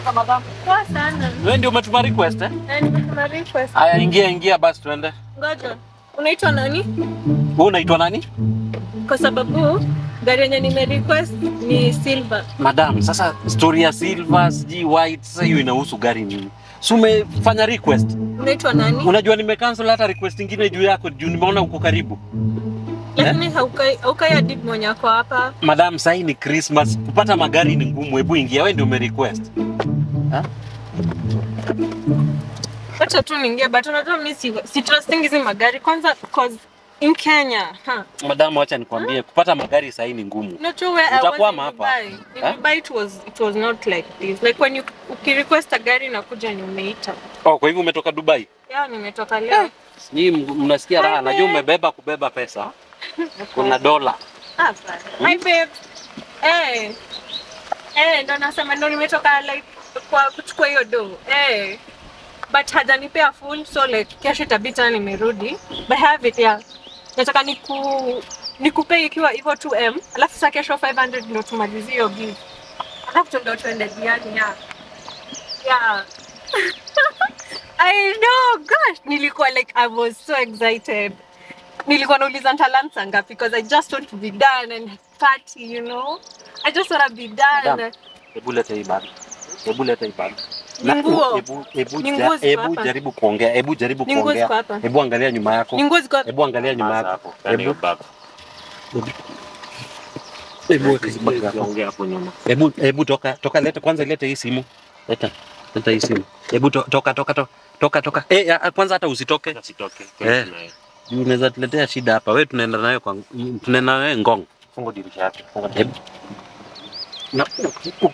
Sasa madam, Poa sana. wewe ndio umetuma request eh? Eh, nimetuma request. Haya, ingia ingia basi tuende. Ngoja. Unaitwa nani? Wewe unaitwa nani? Kwa sababu gari yenye nime request ni silver. Madam, sasa story ya silver sijui white, sasa hiyo inahusu gari nini? Si umefanya request? Unaitwa nani? Unajua nimecancel hata request ingine juu yako juu nimeona uko karibu. Lakini haukai haukai hadi mwenye ako hapa. Madam, sasa hii ni Christmas, kupata magari ni ngumu. Hebu ingia, wewe ndio umerequest. Acha tu niingie but unajua mimi si, si trusting hizi magari kwanza cause in Kenya. Ha. Madam, acha nikwambie, kupata magari sasa hii ni ngumu. Not sure where I was Utakwama in hapa. Dubai. In Eh? Dubai it was it was not like this. Like when you ukirequest a gari nakuja ni umeita. Oh, kwa hivyo umetoka Dubai? Ya nimetoka leo. Nyinyi m- mnasikia raha, Hi, najua babe. umebeba kubeba pesa. Kuna dola. Ah, fine. Hi babe. Eh. Eh, ndo nasema ndo nimetoka like kwa kuchukua hiyo do. Eh. But hajanipea full so like kesho itabidi tena nimerudi. But I have it yeah. Nataka niku nikupee ikiwa hivyo 2M, alafu sasa kesho 500 ndo tumalizie hiyo bill. Alafu ndo tuende diani yeah. Yeah. I know, gosh, nilikuwa like I was so excited. Nilikuwa nauliza ntalansa ngapi because I just want to be done and party, you know. I just want to be done. Madam. Hebu leta hii bag. Hebu leta hii bag. Ni nguo. Hebu hebu Ni ja- nguo ziko hebu hapa. jaribu kuongea. Hebu jaribu Ni nguo kuongea. ziko hapa. Hebu angalia nyuma yako. Ni nguo ziko Hebu angalia nyuma Sasa yako. hapo, ndani ya Hebu bag. hebu weka hizi bag hapo. Ongea hapo nyuma. Hebu hebu toka toka leta kwanza leta hii simu. Leta. Leta hii simu. Hebu to, toka toka toka toka toka. Eh, ya, kwanza hata usitoke. Usitoke. Eh. Juu Unaweza tuletea shida hapa. Wewe tunaenda nayo kwa tunaenda nayo Ngong. Funga dirisha yake. Funga Hebu na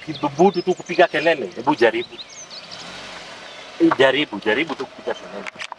ukidhubutu tu kupiga kelele, hebu jaribu. Jaribu, jaribu tu kupiga kelele.